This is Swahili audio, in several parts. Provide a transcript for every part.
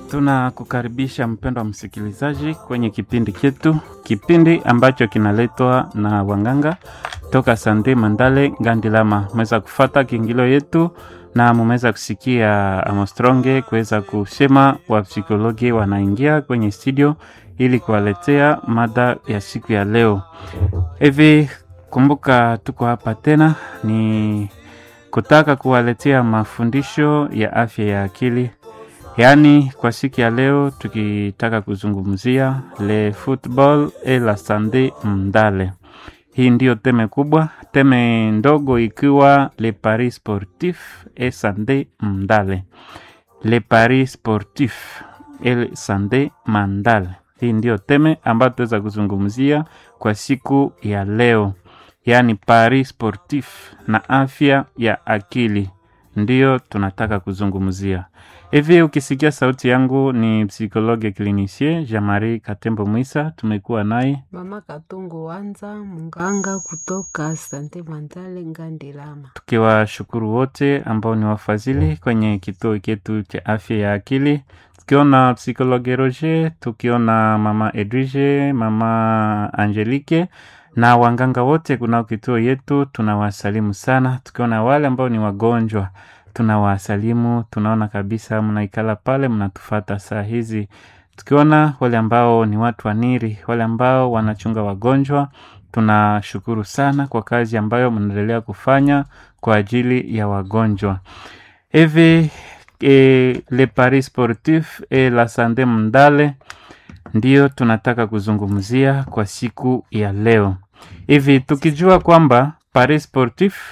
Tunakukaribisha mpendwa msikilizaji kwenye kipindi chetu, kipindi ambacho kinaletwa na wanganga toka Sande Mandale Ngandilama. Mweza kufata kiingilio yetu na mumeweza kusikia Amostronge kuweza kusema wapsikologi wanaingia kwenye studio ili kuwaletea mada ya siku ya leo. Hivi kumbuka, tuko hapa tena ni kutaka kuwaletea mafundisho ya afya ya akili Yaani, kwa siku ya leo tukitaka kuzungumzia le football et la sante mndale. Hii ndiyo teme kubwa, teme ndogo ikiwa le paris sportif et sante mndale, le paris sportif et sante mandale. Hii ndiyo teme ambayo tutaweza kuzungumzia kwa siku ya leo, yaani paris sportif na afya ya akili ndiyo tunataka kuzungumzia. Hivi ukisikia sauti yangu ni psikologe klinisie Jean-Marie Katembo Mwisa, tumekuwa naye Mama Katungu Wanza, mganga kutoka Sante Mandale Ngandilama. tukiwashukuru wote ambao ni wafadhili kwenye kituo chetu cha afya ya akili, tukiona psikologe Roger, tukiona mama Edwige, mama Angelique na wanganga wote kunao kituo yetu, tunawasalimu sana. Tukiona wale ambao ni wagonjwa tunawasalimu, tunaona kabisa mnaikala pale mnatufata saa hizi. Tukiona wale ambao ni watu wa niri, wale ambao wanachunga wagonjwa, tunashukuru sana kwa kazi ambayo mnaendelea kufanya kwa ajili ya wagonjwa. Hivi e, le paris sportif et la sante mndale ndiyo tunataka kuzungumzia kwa siku ya leo. Hivi tukijua kwamba paris sportif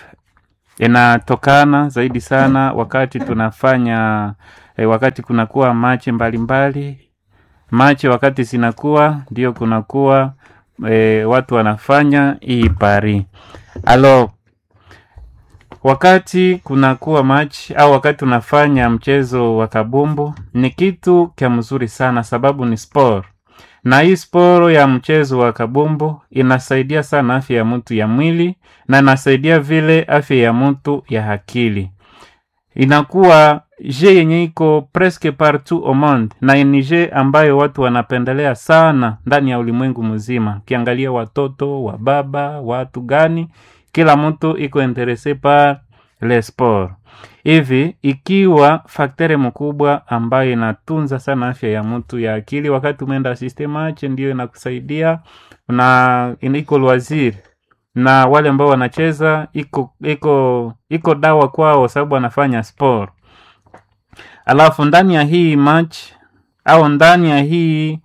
inatokana zaidi sana wakati tunafanya eh, wakati kunakuwa machi mbalimbali machi wakati zinakuwa ndio kunakuwa eh, watu wanafanya hii pari alo wakati kunakuwa machi au wakati tunafanya mchezo wa kabumbu ni kitu kya mzuri sana sababu ni sport na hii sporo ya mchezo wa kabumbu inasaidia sana afya ya mtu ya mwili na inasaidia vile afya ya mtu ya akili. Inakuwa je yenye iko presque partout au monde, na ni je ambayo watu wanapendelea sana ndani ya ulimwengu mzima. Ukiangalia watoto wa baba, watu gani, kila mtu iko interese par le sport hivi ikiwa faktere mkubwa ambayo inatunza sana afya ya mtu ya akili, wakati umeenda systemache ndio inakusaidia na iko lwaziri na wale ambao wanacheza iko iko iko dawa kwao, sababu wanafanya sport. Alafu ndani ya hii match au ndani ya hii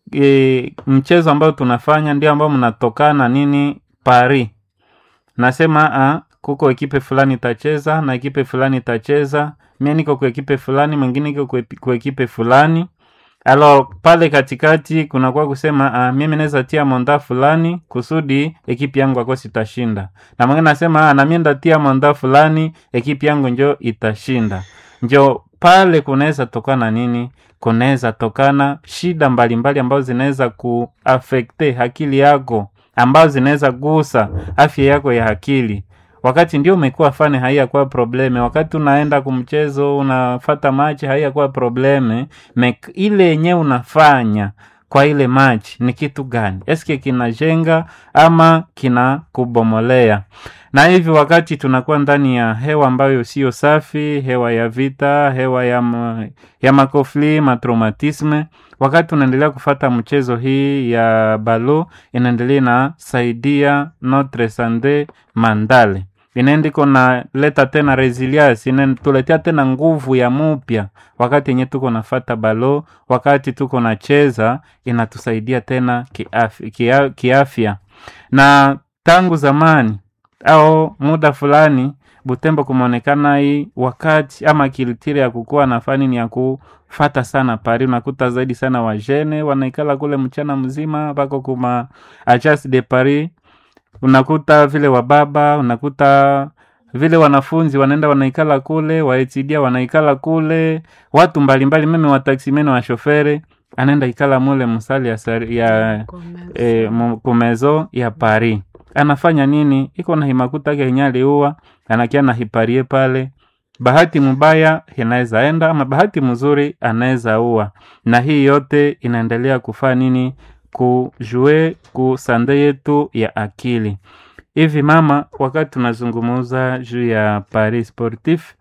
e, mchezo ambao tunafanya ndio ambao mnatokana nini pari nasema a, kuko ekipe fulani itacheza na ekipe fulani itacheza, mimi niko kwa ekipe fulani, mwingine iko kwa- kwa ekipe fulani. Alors pale katikati kunakuwa kusema ah, mimi naweza tia monda fulani kusudi ekipe yangu akosi itashinda, na mwingine nasema ah, na mimi ndatia monda fulani ekipe yangu njo itashinda. Njo pale kunaweza tokana nini? Kunaweza tokana shida mbalimbali ambazo zinaweza kuafekte akili yako, ambazo zinaweza gusa afya yako ya akili wakati ndio umekuwa fane haiyakuwa probleme, wakati unaenda kumchezo unafata machi haiyakuwa probleme mek ile yenyewe unafanya kwa ile machi ni kitu gani? Eske kinajenga ama kina kubomolea? Na hivi wakati tunakuwa ndani ya hewa ambayo sio safi, hewa ya vita, hewa ya, ma, ya makofli matraumatisme, wakati unaendelea kufata mchezo hii ya balo inaendelea inasaidia notre sante mandale inaendiko na leta tena resilience inatuletea tena nguvu ya mupya wakati yenye tuko nafata balo, wakati tuko nacheza inatusaidia tena kiafya, kia, kiafya. Na tangu zamani au muda fulani Butembo kumeonekana hii wakati ama kilitiri ya kukuwa na fani ni ya kufata sana pari, unakuta zaidi sana wajene wanaikala kule mchana mzima pako kuma agence de Paris unakuta vile wababa, unakuta vile wanafunzi wanaenda wanaikala kule, waetidia wanaikala kule, watu mbalimbali, meme wataksimene wa shofere anaenda ikala mule msali ya, sari- ya e, kumezo ya Paris. Anafanya nini? Iko na himakuta ke yenye aliua anakia na hiparie pale bahati mbaya inaweza enda ama bahati mzuri anaweza ua, na hii yote inaendelea kufaa nini? Kujue kusande yetu ya akili. Hivi mama, wakati tunazungumuza juu ya Paris Sportif,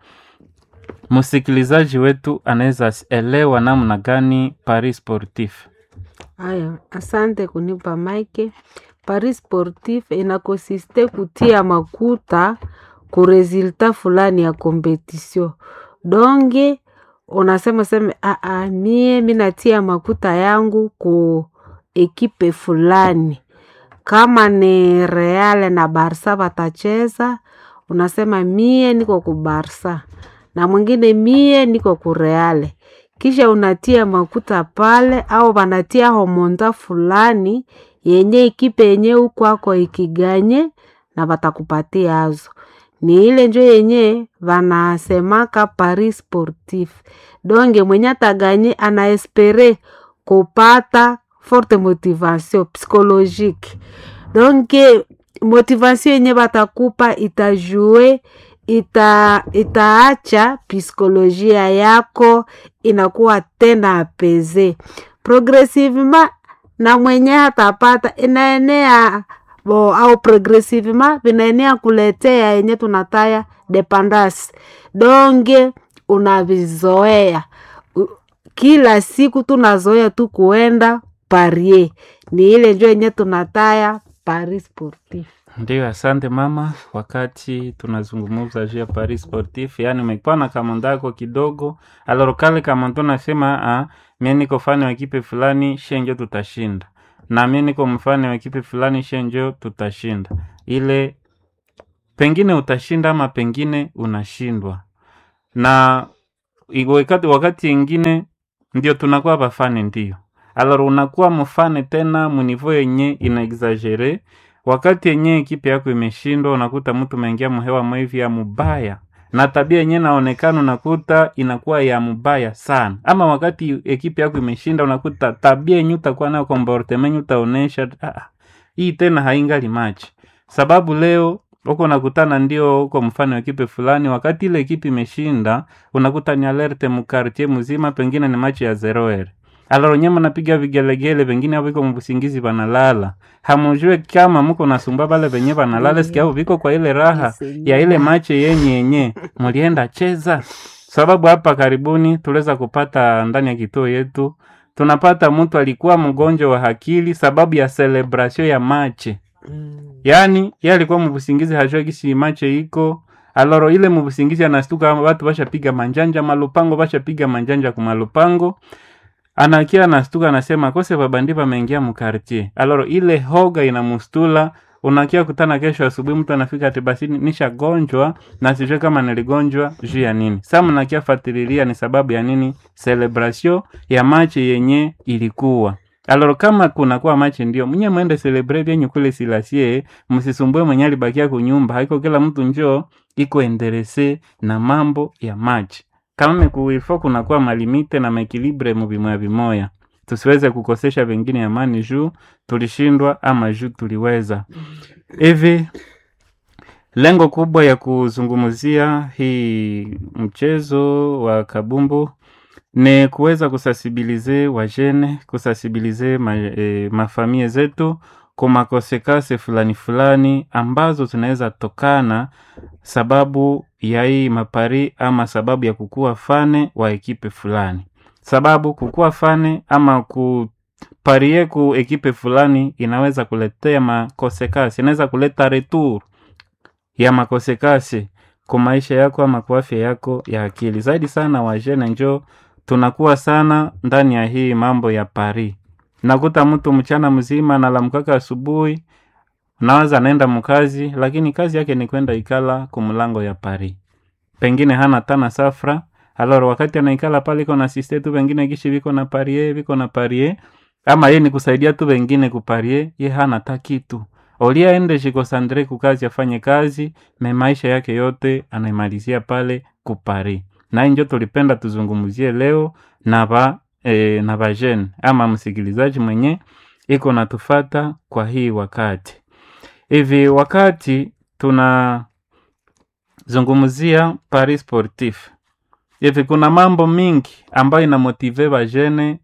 msikilizaji wetu anaweza elewa namna gani Paris Sportif? Haya, asante kunipa maike. Paris Sportif inakosiste kutia makuta ku resulta fulani ya kompetisio donge unasema seme aa, mie minatia makuta yangu ku ekipe fulani, kama ni Real na Barsa watacheza, unasema mie niko ku Barsa na mwingine mie niko ku Real, kisha unatia makuta pale, au wanatia homonda fulani yenye ekipe yenye ukwako ikiganye na watakupatia azo ni ile njo yenye vanasemaka Paris Sportif. Donge mwenye ataganye anaespere kupata forte motivation psychologique. Donke motivation yenye batakupa itajue ita itaacha psikolojia yako inakuwa tena apeze progressivement, na mwenye hatapata inaenea bo au progressivement vinaenea kuletea yenye tunataya dependance donge unavizoea U- kila siku tunazoea tu kuenda parie ni ile njo yenye tunataya paris sportif Ndio, asante mama. Wakati tunazungumza juu ya Paris Sportif, yani umekuwa na kamondako kidogo aloro kale kamondo nasema ah, mie niko fani wa kipe fulani shenjo tutashinda, na mie niko mfani wa kipe fulani shenjo tutashinda. Ile pengine utashinda ama pengine unashindwa, na i- wakati, wakati ingine ndio tunakuwa bafane, ndio aloro unakuwa mfane tena munivo yenye ina exagere wakati yenye ekipe yako imeshindwa, unakuta mtu umeingia mhewa mwivi ya mubaya na tabia yenye naonekana unakuta inakuwa ya mubaya sana. Ama wakati ekipe yako imeshinda, unakuta tabia yenye utakuwa nayo comportement yenye utaonesha ah, hii tena haingali machi, sababu leo uko nakutana ndio uko mfano wa ekipe fulani, wakati ile ekipe imeshinda, unakuta ni alerte mukartie mzima, pengine ni machi ya zero aloro nyema napiga vigelegele, pengine avo viko mbusingizi banalala, hamujue kama muko nasumba bale venye banalala, sikia avo viko kwa ile raha ya ile mache yenye yenye mulienda cheza. Sababu hapa karibuni tuliweza kupata ndani ya kituo yetu, tunapata mtu alikuwa mgonjwa wa akili sababu ya celebration ya mache yaani ye alikuwa mubusingizi hajua gisi mache iko aloro ile mubusingizi anastuka watu bashapiga manjanja malupango bashapiga manjanja kumalupango anakia anastuka anasema kose babandi bameingia mukartie aloro ile hoga inamustula unakia kutana kesho asubuhi mtu anafika ati basi nishagonjwa na sijue kama niligonjwa juu ya nini sa mnakia fatililia ni sababu ya nini celebration ya machi yenye ilikuwa aloro kama kunakuwa machi ndio mnye mwende celebrate vyenyu kule silasie msisumbue mwenye alibakia kunyumba haiko kila mtu njoo iko enderese na mambo ya machi kama mekuifo kunakuwa malimite na maekilibre muvimoya vimoya tusiweze kukosesha vengine amani juu tulishindwa ama juu tuliweza hivi lengo kubwa ya kuzungumzia hii mchezo wa kabumbu ni kuweza kusasibilize wajene kusasibilize ma, e, mafamie zetu kwa makosekase fulani fulani ambazo zinaweza tokana sababu ya hii mapari ama sababu ya kukuwa fane wa ekipe fulani sababu kukuwa fane ama kuparie ku ekipe fulani inaweza kuletea makosekasi inaweza kuleta retour ya makosekasi kwa maisha yako ama kwa afya yako ya akili zaidi sana wajene njo tunakuwa sana ndani ya hii mambo ya pari nakuta mtu mchana mzima nalamkaka asubuhi nawaza anaenda mkazi lakini kazi yake ni kwenda ikala kumlango ya pari pengine hana tana safra aloro wakati anaikala pale iko na siste tu pengine kishi viko na parie viko na parie ama ye ni kusaidia tu wengine kuparie ye hana ta kitu olia ende shikosandre kukazi afanye kazi me maisha yake yote anaimalizia pale kupari na hii njo tulipenda tuzungumzie leo na ba e, na bajene ama msikilizaji mwenye iko natufata kwa hii wakati hivi wakati tuna zungumzia Paris Sportif. Hivi kuna mambo mingi ambayo inamotive bajene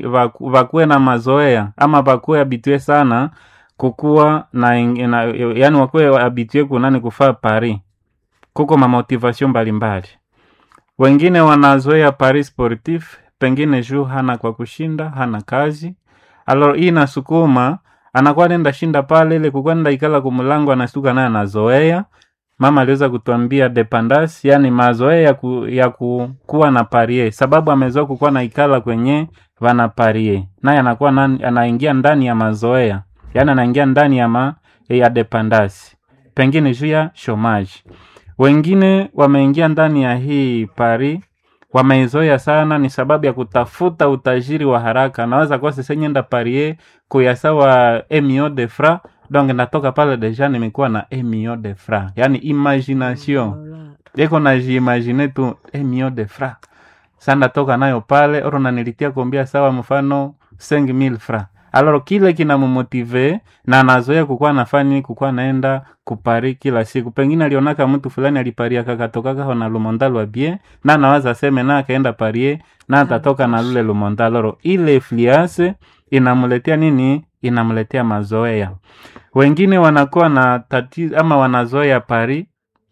vakuwe na mazoea ama vakuwe habitue sana kukuwa na, na yani wakuwe habitue kunani kufaa Paris. Kuko mamotivation mbalimbali, wengine wanazoea Paris Sportif pengine juu hana kwa kushinda, hana kazi alo, hii nasukuma anakuwa nenda shinda pale ile kukuwa nenda ikala kumulango, anastuka naye anazoea mama aliweza kutuambia dependance, yani mazoea ya, ku, ya ku, kuwa na parie, sababu amezoea kukuwa na ikala kwenye vana parie, naye anakuwa anaingia ndani ya mazoea, yani anaingia ndani ya ma, ya dependance, pengine juu ya shomaji. Wengine wameingia ndani ya hii pari wameizoea sana, ni sababu ya kutafuta utajiri wa haraka. Naweza kuwa sasa nyenda parie kuyasawa emio de fra donc natoka pale deja nimekuwa na emio de fra, yani imagination iko najiimagine tu emio de fra sa ndatoka nayo pale oro nanilitia kombia sawa mfano 5000 fra aloro kile kinamumotive na anazoea kukuwa nafani kukuwa naenda kupari kila siku. Pengine alionaka mtu fulani aliparia kakatoka kaho na lumonda lwa bie na nawaza seme na akaenda parie na atatoka na lule lumonda loro, ile fliase inamuletea nini? Inamuletea mazoea. Wengine wanakuwa na tatizo ama wanazoea pari,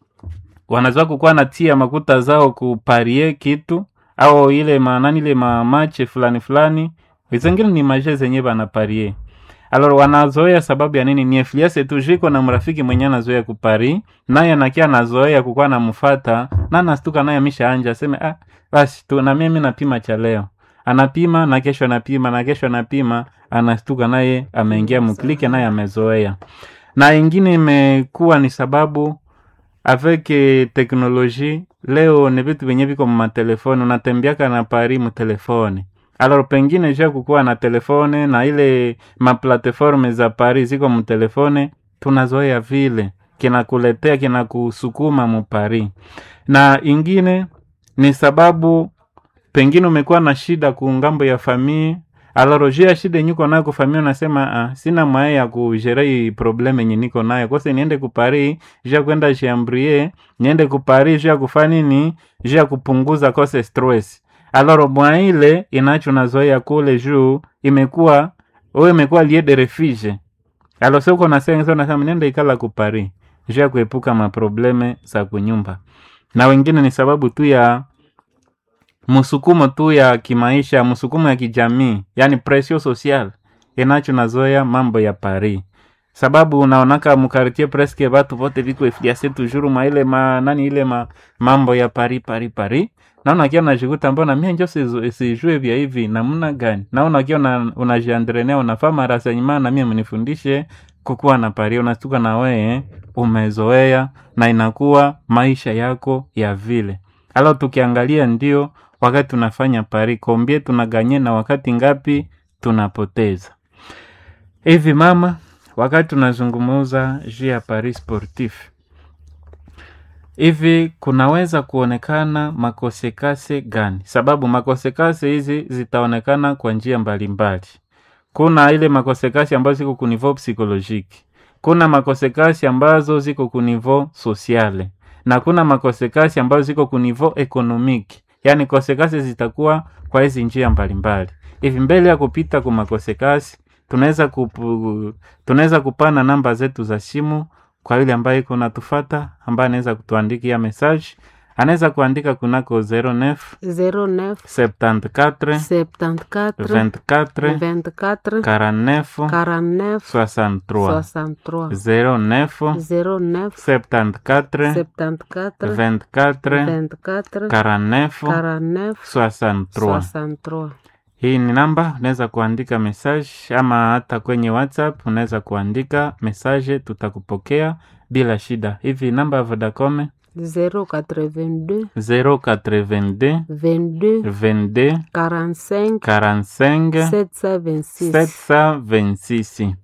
wanazoea kukuwa na tia makuta zao kuparie kitu au ile maanani ile mamache fulani fulani, wengine ni maje zenye banaparie Alors wanazoea sababu ya nini? Ni influence tu jiko na mrafiki mwenye anazoea kupari, naye anakia anazoea kukuwa namfata na nastuka naye amesha anja aseme ah, basi tu na mimi napima cha leo. Anapima na kesho anapima na kesho anapima, anastuka naye ameingia mklike naye amezoea. Na ingine imekuwa ni sababu avec teknoloji leo ni vitu vyenye viko matelefoni, unatembeaka na pari mtelefoni Alors pengine ja kukuwa na telefone na ile maplateforme za Paris ziko mtelefone, tunazoea vile kinakuletea kinakusukuma mupari. Na ingine ni sababu pengine umekuwa na shida kungambo ya famii aloroji ya shida nyuko nayo kufamia, unasema ah, sina mwae ya kujerei probleme yenye niko nayo kose, niende kupari ja kwenda jambrie, niende kupari ja kufanya nini, ja kupunguza kose stress aloro mwa ile inacho nazoea kule juu imekuwa wewe imekuwa lie de refuge alo sio uko nasenga sio nasema nenda ikala ku Paris juu ya kuepuka maprobleme za kunyumba, na wengine ni sababu tu ya msukumo tu ya kimaisha, msukumo ya kijamii, yani pression social inacho nazoea mambo ya Paris sababu unaonaka mukartie presque batu vote viko efiase toujours ma ile ma nani ile ma mambo ya Paris Paris Paris naona kia najikuta mbona mimi njo sijue vya hivi namna gani? Naona kia una, unajiandrenea unafaa marasenyima na mimi mnifundishe kukuwa na Paris, unastuka na wewe umezoea na inakuwa maisha yako ya vile. Alo tukiangalia ndio wakati tunafanya Paris kombie tunaganye na wakati ngapi tunapoteza hivi mama, wakati tunazungumuza juu ya Paris Sportif hivi kunaweza kuonekana makosekase gani? Sababu makosekase hizi zitaonekana kwa njia mbalimbali. Kuna ile makosekasi ambazo ziko kunivo psikolojiki, kuna makosekasi ambazo ziko kunivo sosiale, na kuna makosekasi ambazo ziko kunivo ekonomiki. Yaani kosekasi zitakuwa kwa hizi njia mbalimbali. Hivi mbele ya kupita kwa makosekasi, tunaweza kupu, tunaweza kupana namba zetu za simu kwa yule ambaye iko natufata ambaye anaweza kutuandikia message anaweza kuandika kunako 09 09 74 74 24 24 49 49 63 63 09 09 74 74 24 24 49 49 63 63 hii ni namba unaweza kuandika message ama hata kwenye whatsapp unaweza kuandika message tutakupokea bila shida hivi namba ya vodacom 082 082 22 22 45 45 726 726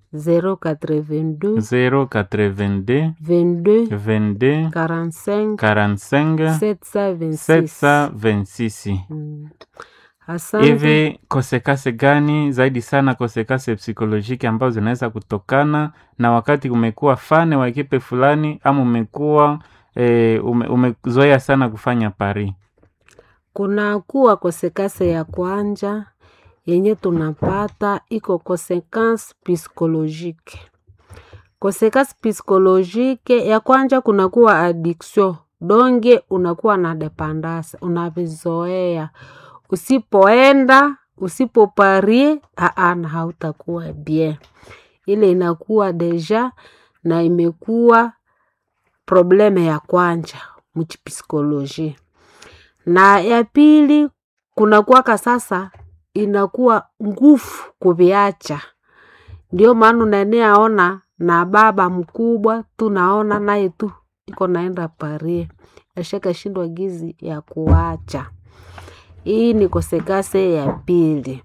082 082 22 22 45 45 726 726 Mm. Asante. hivi kosekase gani zaidi sana kosekase psikolojiki ambazo zinaweza kutokana na wakati umekuwa fane wa ekipe fulani ama umekuwa e, ume, umezoea sana kufanya pari kuna kuwa kosekase ya kwanja yenye tunapata iko consequence psychologique consequence psychologique ya kwanja kunakuwa addiction donge unakuwa na dependance unavizoea usipoenda usipoparie aana hautakuwa bien ile inakuwa deja na imekuwa probleme ya kwanja mchipsikoloji na ya pili kunakuwaka sasa inakuwa nguvu kuviacha ndio maana unaneaona na baba mkubwa tunaona naye tu iko naenda parie ashaka shindwa gizi ya kuacha hii ni kosekase ya pili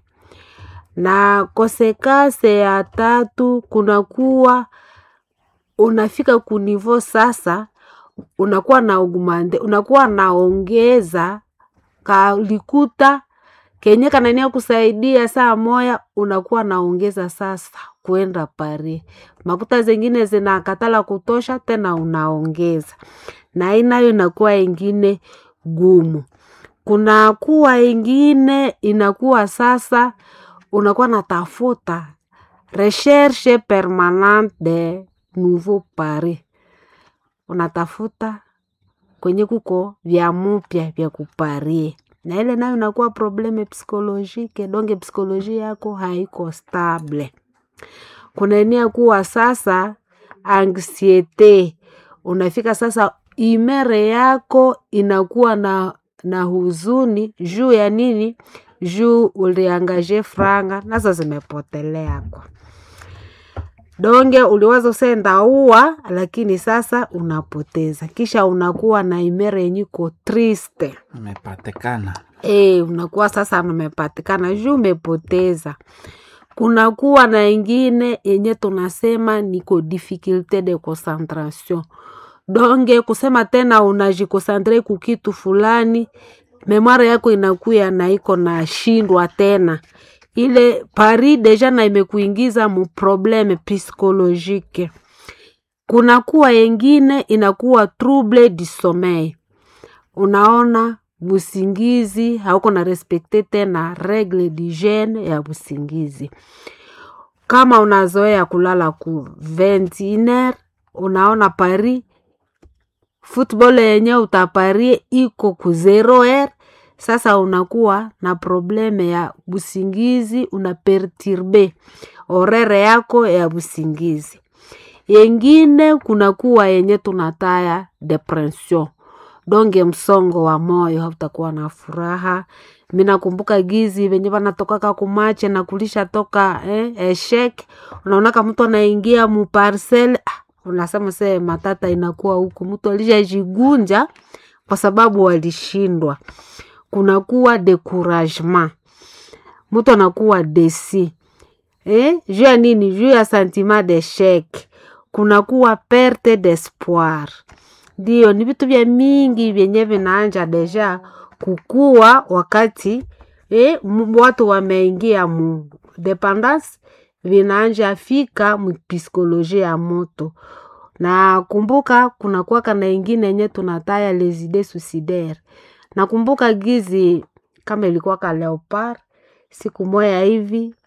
na kosekase ya tatu kunakuwa unafika kunivo sasa unakuwa na ugumande unakuwa naongeza kalikuta kenye kanania kusaidia saa moya unakuwa naongeza sasa kuenda pari makuta zengine zinakatala kutosha tena unaongeza na inayo inakuwa ingine gumu kunakuwa ingine inakuwa sasa unakuwa natafuta recherche permanente de nouveau pari unatafuta kwenye kuko vya mupya vya kuparie na ile nayo inakuwa probleme psikolojike donge psikoloji yako haiko stable kunaenia kuwa sasa anksiete unafika sasa imere yako inakuwa na na huzuni juu ya nini juu uliangaje franga nazo zimepotelea kwa donge uliwaza usenda ua lakini sasa unapoteza kisha unakuwa na imere yenyiko triste imepatikana e, unakuwa sasa umepatikana juu umepoteza kunakuwa na ingine yenye tunasema niko difficulte de concentration donge kusema tena unajikosantre kukitu fulani memware yako inakuya na iko na shindwa tena ile pari deja na imekuingiza mu probleme psikolojike kunakuwa yengine inakuwa trouble du sommeil unaona busingizi hauko na respekte tena regle d'hygiene ya busingizi kama unazoea kulala ku 21 unaona pari football yenye utaparie iko ku 0 sasa unakuwa na probleme ya busingizi una perturbe orere yako ya busingizi yengine kunakuwa yenye tunataya depression donge msongo wa moyo hautakuwa na furaha minakumbuka gizi venye vanatokaka kumache na kulisha toka eh, eshek unaonaka mtu anaingia muparsel ah, unasema see matata inakuwa huku mtu alishajigunja kwa sababu walishindwa kunakuwa decouragement mtu anakuwa desi eh? juu ya nini juu ya sentiment d'eshec kunakuwa perte d'espoir ndio ni vitu vya mingi vyenye vinaanja deja kukua wakati eh, watu wameingia mu dependance vinaanja fika mpsikolojia ya moto na kumbuka kunakuwaka na ingine yenye tunataya les idées suicidaire nakumbuka gizi kama ilikuwaka leopard siku moya hivi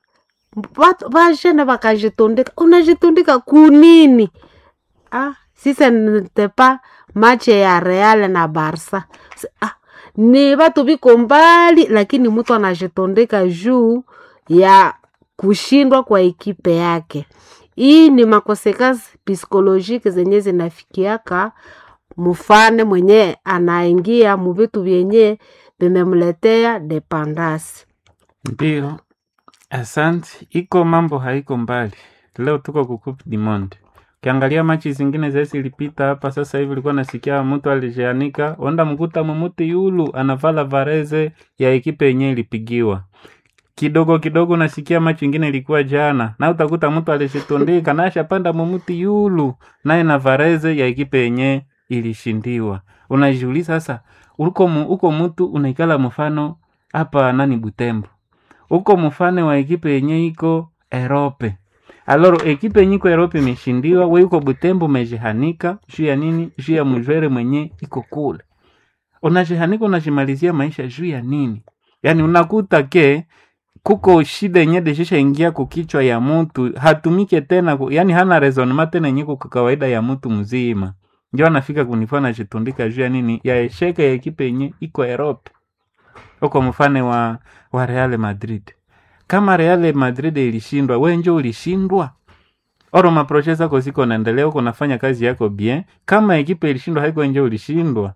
vashene vakajitundika unajitundika kunini ah, sise ntepa mache ya real na barsa ah, ni vatu viko mbali lakini mtu anajitundika juu ya kushindwa kwa ekipe yake hii ni makosekasi psikolojiki zenye zinafikiaka mfane mwenye anaingia muvitu vyenye vimemletea dependasi ndio asante iko mambo haiko mbali leo tuko ku Coupe du Monde ukiangalia machi zingine zesi ilipita hapa sasa hivi ulikuwa nasikia mtu alijianika onda mkuta mumuti yulu anavala vareze ya ekipe yenye ilipigiwa kidogo kidogo nasikia machi ingine ilikuwa jana na utakuta mtu alishitundika nashapanda mumuti yulu naye na vareze ya ekipe yenye ilishindiwa unajiuliza sasa uko mu, uko mtu unaikala mfano hapa nani Butembo uko mfano wa ekipe yenye iko Erope aloro ekipe nyiko Europe imeshindiwa, we uko Butembo umejihanika juu ya nini? Juu ya mjwere mwenye iko kule, unajihanika unajimalizia maisha juu ya nini? Yani unakuta ke kuko shida yenye deshisha ingia kukichwa ya mtu hatumike tena ku, yani hana resonement tena yenye kwa kawaida ya mtu mzima, ndio anafika kunifaa najitundika juu ya nini ya esheka ya ekipe yenye iko Europe uko mfano wa, wa Real Madrid. Kama Real Madrid ilishindwa, we njo ulishindwa. Oro maproche zako ziko naendelea, uko nafanya kazi yako bien. Kama ekipe ilishindwa, haiko njo ulishindwa.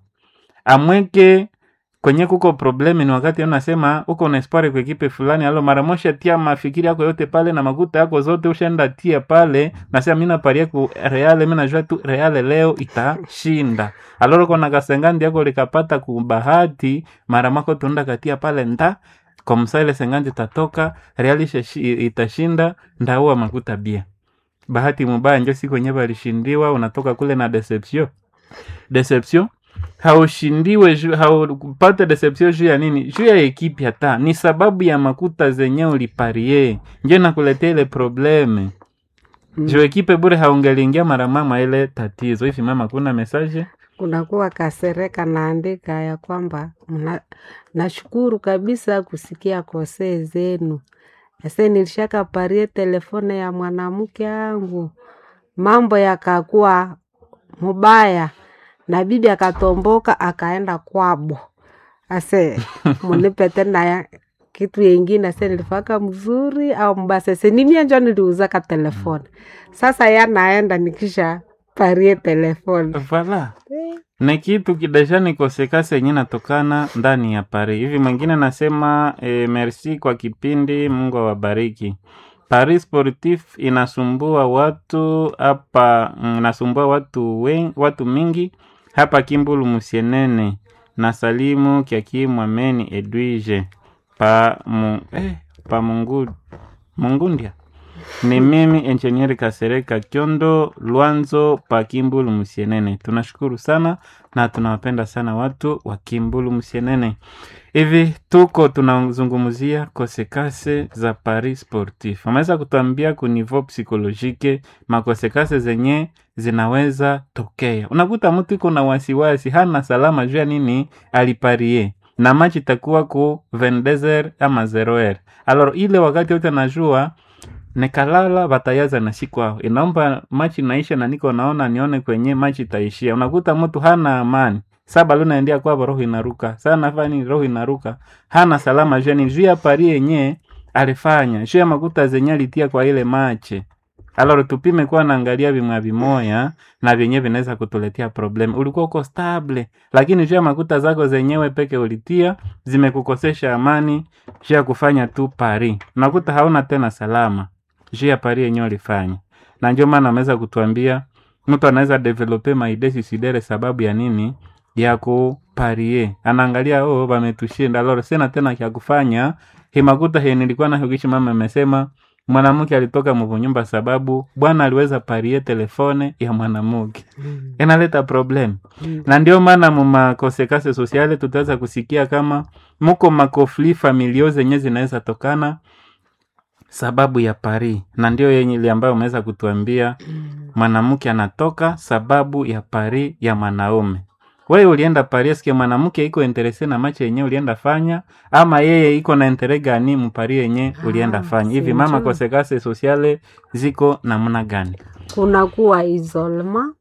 Amweke kwenye kuko problemi ni wakati unasema uko na espoir kwa ekipe fulani, alo mara moja tia mafikiri yako yote pale na makuta yako zote ushaenda tia pale, nasema mimi naparia ku Real, mimi najua tu Real leo itashinda. Aloro kona kasengandi yako likapata kubahati, mara mako tunda katia pale nda kwa msale sengandi tatoka Real ishashi- itashinda, ndaua makuta bia. Bahati mubaya njo siku yenyewe alishindiwa, unatoka kule na deception deception haushindiwe juu- haupate deception juu ya nini juu ya ekipi hata ni sababu ya makuta zenye uliparie njo nakuletea ile probleme Mm. juu ekipe bure haungeliingia mara mama ile tatizo hivi mama kuna mesaje kunakuwa kasereka naandika ya kwamba mna, nashukuru kabisa kusikia kosee zenu. Ase nilishaka parie telefone ya mwanamke angu, mambo yakakuwa mubaya na bibi akatomboka akaenda kwabo. Ase munipe tena ya kitu yengine, ase nilifaka mzuri au mbaya? Sasa ni mie njo niliuzaka telefone, sasa yanaenda nikisha parie telefone vala ni kitu kidashani kosekasi yenye natokana ndani ya Paris. Hivi mwingine nasema e, merci kwa kipindi, Mungu awabariki. Paris Sportif inasumbua watu hapa, mm, inasumbua watu wen, watu mingi hapa Kimbulu Musienene na Salimu Kiaki Mwameni Edwige pa, mu, eh, pa mungu, Mungundia ni mimi engineer Kasereka Kyondo Lwanzo pa Kimbulu Musienene. Tunashukuru sana na tunawapenda sana watu wa Kimbulu Musienene. Hivi tuko tunazungumzia kosekase za Paris Sportif. Wameweza kutuambia ku niveau psikolojike makosekase zenye zinaweza tokea. Unakuta mtu iko na wasiwasi, hana salama juu ya nini aliparie na machi itakuwa ku 22h ama 0h. Alors ile wakati yote najua nikalala batayaza na siku ao inaomba machi naisha na niko naona nione kwenye machi itaishia. Unakuta mtu hana amani saba luna endia kwabo roho inaruka sana fani roho inaruka hana salama jeni juu ya pari yenye alifanya juu ya makuta zenye alitia kwa ile mache aloro tupime kuwa naangalia vimwa vimoya na vyenye vinaweza kutuletea problem ulikuwa uko stable lakini juu ya makuta zako zenyewe peke ulitia zimekukosesha amani juu ya kufanya tu pari unakuta hauna tena salama juu ya pari yenyewe ulifanya na ndio maana ameweza kutuambia mtu anaweza develope maide suicidere sababu ya nini ya kuparie anaangalia oh wametushinda loro sina tena kya kufanya himakuta he nilikuwa na hukishi mama amesema mwanamke alitoka mvunyumba sababu bwana aliweza parie telefone ya mwanamke inaleta problem Mm. na ndio maana mumakosekase sosiale tutaweza kusikia kama muko makofli familio zenye zinaweza tokana sababu ya pari na ndio yenye ile ambayo umeweza kutuambia mwanamke anatoka sababu ya pari ya mwanaume wewe ulienda pari eske mwanamke iko interese na macho yenye ulienda fanya ama yeye iko na intere gani mpari yenye ulienda Ah, fanya hivi mama sinjui. kosekase sosiale ziko namna gani kunakuwa isolema,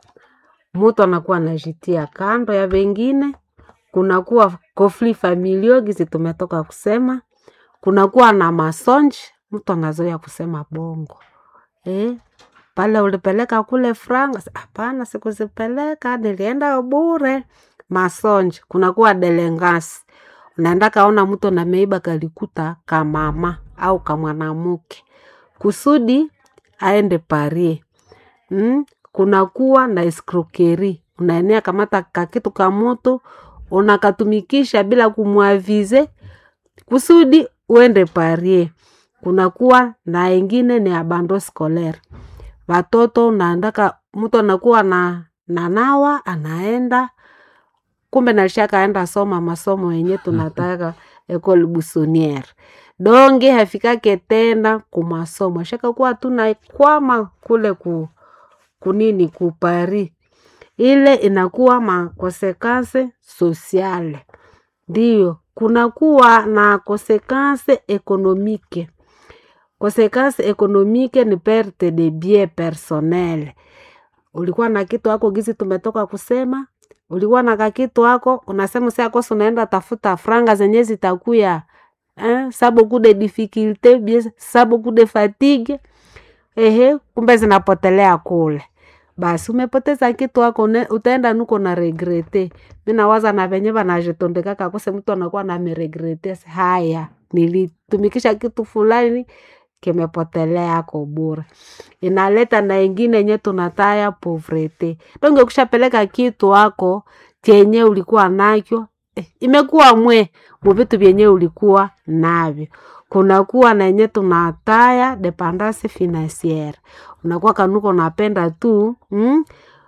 mutu anakuwa anajitia kando ya wengine, kunakuwa kofli familio gizi tumetoka kusema, kunakuwa na masonji, mtu anazoea kusema bongo eh, pale ulipeleka kule franga, sa- hapana, sikuzipeleka, nilienda bure. Masonji, kunakuwa delengasi, unaenda kaona mtu nameiba kalikuta kamama au kamwanamuke kusudi aende parie mm? kunakuwa na eskrokeri unaenea kamata kakitu ka moto unakatumikisha bila kumwavize kusudi uende parie kunakuwa na ingine ni abando scolaire watoto unaandaka mtu anakuwa na nanawa anaenda kumbe nalishakaenda soma masomo yenye tunataka ecole bussonniere donge hafikake tena kumasomo ashakakuwa tunakwama kule ku kunini ku Paris ile inakuwa makonsekanse sosiale ndiyo kunakuwa na konsekanse ekonomike konsekanse ekonomike ni perte de bien personnel ulikuwa na kitu ako gizi tumetoka kusema ulikuwa na kakitu ako unasema siakosi unaenda tafuta franga zenye zitakuya eh, sabo kude difficulte bien sabo kude fatigue ehe kumbe zinapotelea kule basi umepoteza kitu ako une- utaenda nuko na regrete mi nawaza na venye vanajitondekaka kose mtu anakuwa nameregrete haya nilitumikisha kitu fulani kimepotelea ko bure inaleta na ingine yenye tunataya povrete donge kushapeleka kitu ako chenye ulikuwa nakyo eh, imekuwa mwe muvitu vyenye ulikuwa navyo kunakuwa na yenye tunataya dependance financiere unakuwa kanuko napenda tu mm?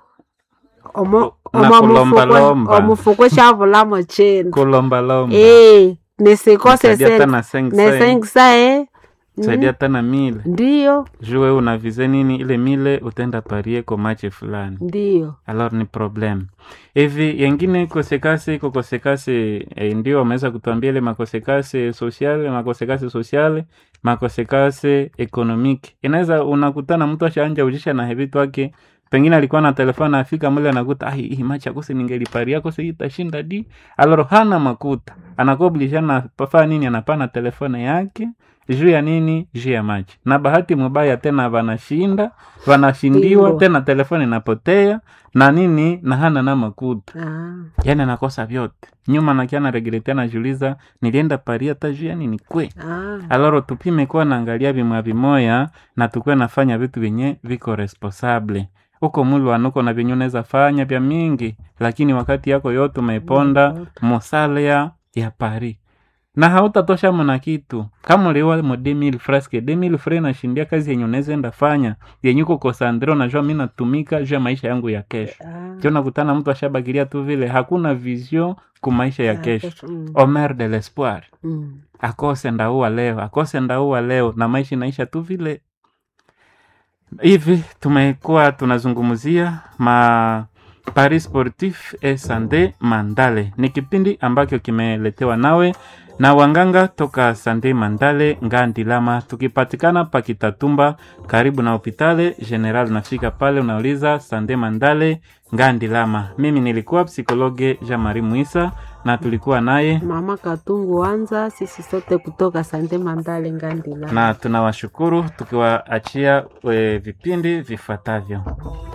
omo Na omo kulombalomba. omufuko shavulamo chenu kulombalomba Eh, nisikose Nisaidia hata sen- na sengi ne sai. sengsa eh. saidia hata na mile ndiyo jue unavize nini ile mile utaenda parie ko mache fulani ndiyo alors ni problem hivi yengine kosekase iko kosekase eh, ndio wameweza kutuambia ile makosekase sociale makosekase sociale makosekase economique inaweza unakutana mtu ashaanja ujisha na hevitu wake pengine alikuwa na telefoni afika mule anakuta ai hii macha kose ningeliparia kose hii itashinda di aloro hana makuta anakobilisha na pafaa nini anapana telefone yake juu ya nini juu ya machi na bahati mubaya tena vanashinda vanashindiwa Ndio. tena telefoni inapotea na nini na hana na makuta ah. yani anakosa vyote nyuma nakia naregrete anajuliza nilienda paria hata juu ya nini kwe Ah. aloro tupime kuwa naangalia vimwa vimoya na tukuwe nafanya vitu vyenye viko responsable huko muli wanuko na vyenye unaweza fanya vya mingi lakini wakati yako yote umeiponda mosalea ya pari na hautatosha mna kitu kama uliwa mo 2000 fraske 2000 fre nashindia kazi yenye unaweza enda fanya yenye uko kosandro najua mi natumika juu ya maisha yangu ya kesho Ah. kio nakutana mtu ashabakilia tu vile hakuna vision ku maisha ya Ah, kesho mm. omer de l'espoir Mm. akose ndaua leo akose ndaua leo na maisha inaisha tu vile hivi tumekuwa tunazungumzia ma paris sportif e sande mandale ni kipindi ambacho kimeletewa nawe na wanganga toka sande mandale ngandilama tukipatikana pakitatumba karibu na hopitale general nafika pale unauliza sande mandale ngandilama mimi nilikuwa psikologe jean marie muisa na tulikuwa naye mama katungu wanza sisi sote kutoka sande mandale ngandila na tunawashukuru tukiwaachia e, vipindi vifuatavyo